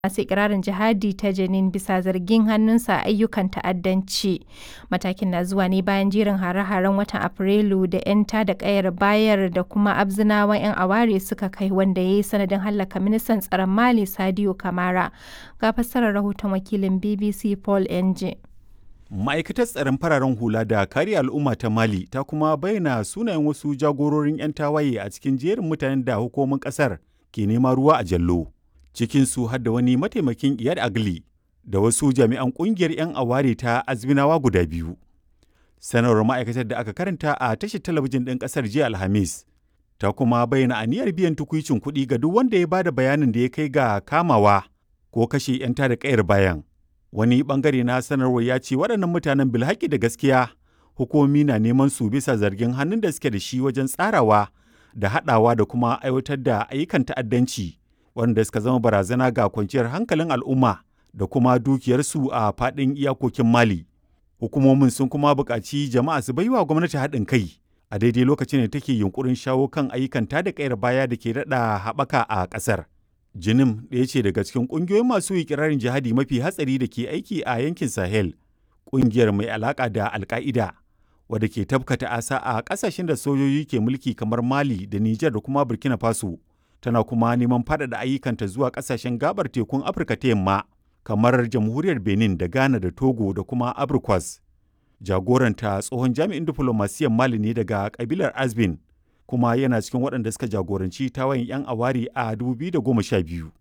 masu ikirarin jihadi ta Jenin bisa zargin hannunsa a ayyukan ta'addanci. Matakin na zuwa ne bayan jerin hare-haren watan Afrilu da 'yan tada kayar bayar da kuma abzinawan 'yan aware suka kai wanda ya yi sanadin hallaka ministan tsaron Mali Sadio Kamara. Ga fassarar rahoton wakilin BBC Paul Enje. Ma'aikatar tsaron fararen hula da kare al'umma ta Mali ta kuma bayyana sunayen wasu jagororin 'yan tawaye a cikin jerin mutanen da hukumomin kasar ke nema ruwa a jallo. Cikinsu har da wani mataimakin Iyad Agli da wasu jami'an kungiyar 'yan aware ta Azminawa guda biyu. Sanarwar ma'aikatar da aka karanta a tashar talabijin ɗin ƙasar jiya Alhamis ta kuma bayyana aniyar biyan tukuicin kuɗi ga duk wanda ya bada bayanin da ya kai ga kamawa ko kashe 'yan tada kayar bayan. Wani bangare na sanarwar ya ce waɗannan mutanen bilhaki da gaskiya hukumomi na neman su bisa zargin hannun da suke da shi wajen tsarawa da haɗawa da kuma aiwatar da ayyukan ta'addanci wanda suka zama barazana ga kwanciyar hankalin al'umma da kuma dukiyarsu a faɗin iyakokin Mali. Hukumomin sun kuma buƙaci jama'a su baiwa gwamnati haɗin kai a daidai lokacin da take yunkurin shawo kan ayyukan tada kayar baya da ke daɗa haɓaka a ƙasar. Jinim ɗaya ce daga cikin ƙungiyoyin masu ikirarin jihadi mafi hatsari da ke aiki a yankin Sahel, ƙungiyar mai alaƙa da Alƙa'ida, wadda ke tabkata asa a ƙasashen da sojoji ke mulki kamar Mali da Nijar da kuma Burkina Faso, tana kuma neman faɗaɗa ayyukanta zuwa ƙasashen gabar tekun Afirka ta yamma, kamar Jamhuriyar Benin da Ghana da Togo da kuma Abrikwas. Jagoranta tsohon jami'in diflomasiyyar Mali ne daga ƙabilar Azbin, kuma yana cikin waɗanda suka jagoranci tawayin 'yan awari a 2012.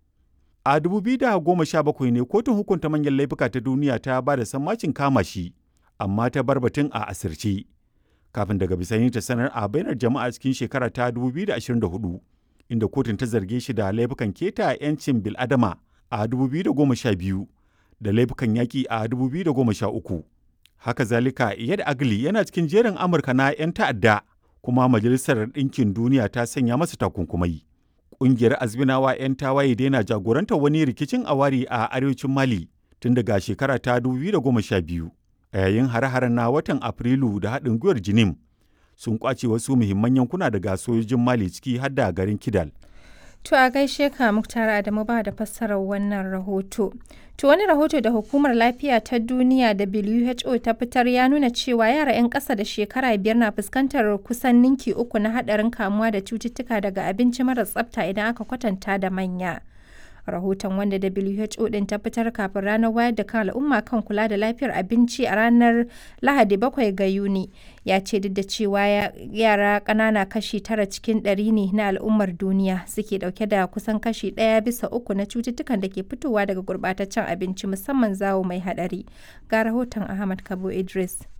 A 2017 ne kotun hukunta manyan laifuka ta duniya ta ba da sammacin kama shi, amma ta bar batun a asirce. Kafin daga bisani ta sanar a bainar jama'a cikin shekara ta 2024, inda kotun ta zarge shi da laifukan keta 'yancin bil'adama a 2012 da laifukan yaƙi a 2013. Haka zalika, Iyad Agli yana cikin jerin Amurka na 'yan ta'adda. kuma Majalisar Ɗinkin Duniya ta sanya masa takunkumai. Ƙungiyar Azminawa 'yan tawaye daina jagorantar wani rikicin awari a arewacin Mali tun daga shekara ta 2012 a yayin hare-haren na watan Afrilu da haɗin gwiwar Jinim sun kwace wasu muhimman yankuna daga sojojin Mali ciki har da garin Kidal. To a gaishe ka Muktar Adamu ba da fassarar wannan rahoto. To wani rahoto da Hukumar Lafiya ta Duniya WHO ta fitar ya nuna cewa yara 'yan ƙasa da shekara biyar na fuskantar kusan ninki uku na haɗarin kamuwa da cututtuka daga abinci mara tsafta idan aka kwatanta da manya. Rahoton wanda WHO ɗin ta fitar kafin ranar wayar da kan al'umma kan kula da lafiyar abinci a ranar Lahadi 7 ga Yuni ya ce duk da cewa yara ƙanana kashi tara cikin ɗari ne na al'ummar duniya suke ɗauke da kusan kashi ɗaya bisa uku na cututtukan da ke fitowa daga gurɓataccen abinci musamman zawo mai haɗari. Ga rahoton Ahmad Kabo Idris.